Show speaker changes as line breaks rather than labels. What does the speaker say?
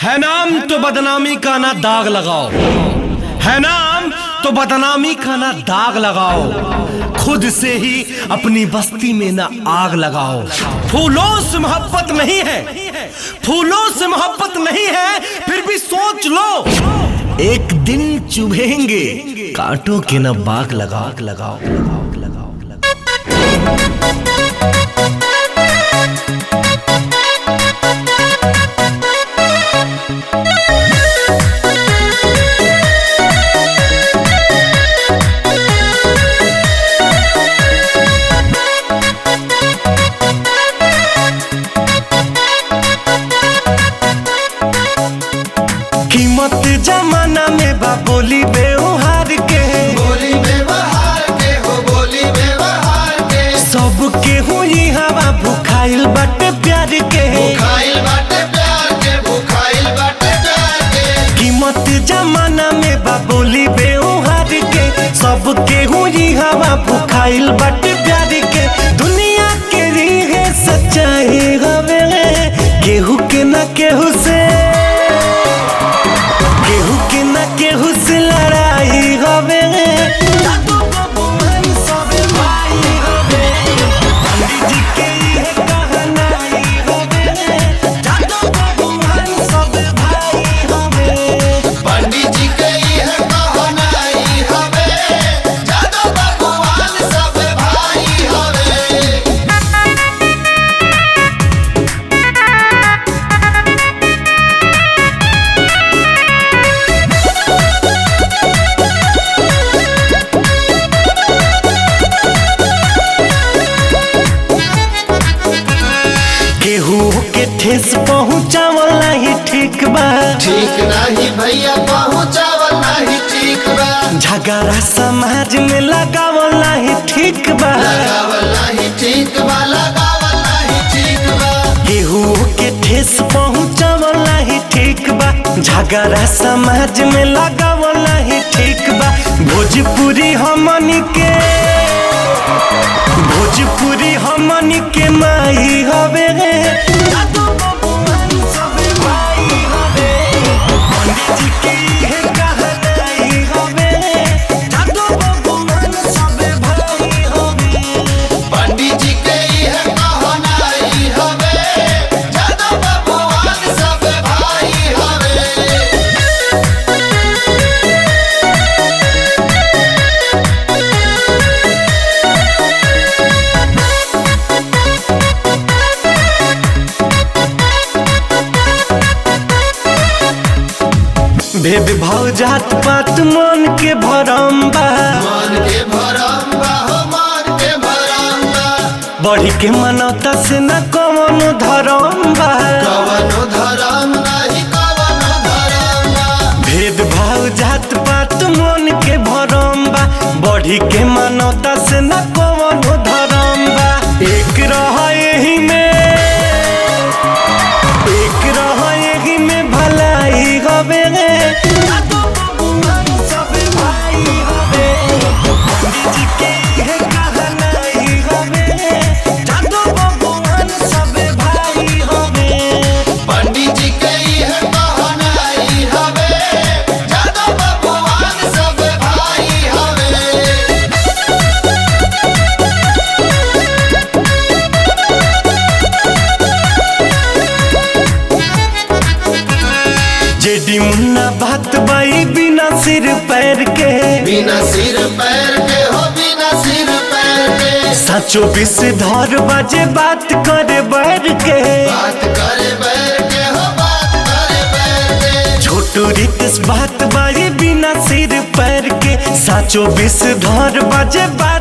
है नाम तो बदनामी का ना दाग लगाओ है नाम तो बदनामी का ना दाग लगाओ खुद से ही अपनी बस्ती में ना आग लगाओ फूलों से मोहब्बत नहीं है फूलों से मोहब्बत नहीं है फिर भी सोच लो एक दिन चुभेंगे कांटों के ना बाग लगाओ लगाओ लगाओ लगाओ लगाओ कीमत जमाना में बा बोली बेउहार के
बोली व्यवहार के हो बोली व्यवहार के
सब के हुई हवा भुखाइल बाटे प्यार के
भुखाइल बाटे प्यार के भुखाइल बाटे प्यार के
कीमत जमाना में बा बोली बेउहार के सब के हुई हवा भुखाइल बाटे प्यार के दुनिया के रीहे सच्चाई हवे केहू के ना केहू से केहू के ना केहू से लड़ाई हवे दादू बाबू हम सब भाई हवे पंडित जी के ये कहनाई हवे दादू बाबू हम सब भाई हवे
पंडित जी के यह कहनाई हवे जादो भगवान सब भाई हवे
केहू के ठेस पहुँचावल नहीं ठीक बा
ठीक नहीं भैया पहुँचावल नहीं ठीक बा
झगड़ा समाज में लगावल नहीं ठीक बा
लगावल नहीं ठीक बा लगावल नहीं ठीक बा
केहू के ठेस पहुँचावल नहीं ठीक बा झगड़ा समाज में लगावल नहीं ठीक बा भोजपुरी हमनी के भोजपुरी हमनी के माई हवे दादू बाबू हम सब भाई हवे पंडित जी के इहे कहनाई हवे दादू बाबू हम सब भाई हवे
पंडित जी के यह कहनाई हवे जादो भगवान सब भाई हवे
भेद भाव जात पात मन के भरम बा
मान के भरम बा हो मान के भरम बा
बढ़ी के मनौता से न कवनो धरम बा
कवनो धरम नहीं कवनो धरम बा
भेद भाव जात पात मन के भरम बा बढ़ी के मनौता से न कवनो धरम बा एक रह यही में एक रह यही में भलाई हवे दादू बाबू हम सब भाई हवे पंडित जी के इहे कहनाई हवे दादू बाबू हम सब भाई हवे
पंडित जी के यह कहनाई हवे जादो भगवान सब भाई हवे
जेडी मुन्ना बात बाई बिना सिर पैर के
बिना सिर पैर के हो बिना सिर पैर के
साचो बिस धर बाजे बात करे बैर के
बात करे बैर के हो बात करे बैर के
छोटू रितस बात बाई बिना सिर पैर के साचो बिस धर बाजे बात